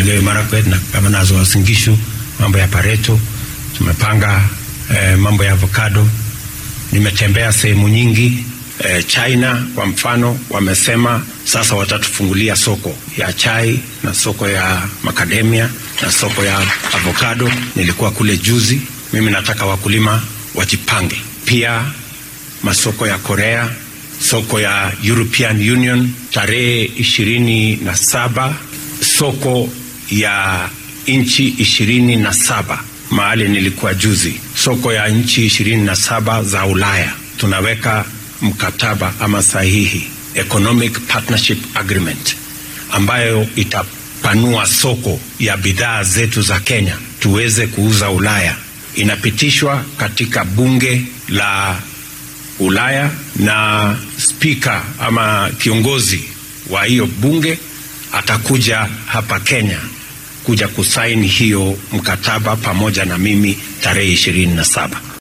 Elgeyo Marakwet na governors wa Uasin Gishu, mambo ya Pareto, tumepanga eh, mambo ya avocado. Nimetembea sehemu nyingi eh, China kwa mfano, wamesema sasa watatufungulia soko ya chai na soko ya macadamia na soko ya avocado. Nilikuwa kule juzi. Mimi nataka wakulima wajipange, pia masoko ya Korea, soko ya European Union tarehe ishirini na saba, soko ya nchi ishirini na saba mahali nilikuwa juzi, soko ya nchi ishirini na saba za Ulaya tunaweka mkataba ama sahihi economic partnership agreement ambayo itapanua soko ya bidhaa zetu za Kenya tuweze kuuza Ulaya. Inapitishwa katika bunge la Ulaya na spika ama kiongozi wa hiyo bunge atakuja hapa Kenya kuja kusaini hiyo mkataba pamoja na mimi tarehe ishirini na saba.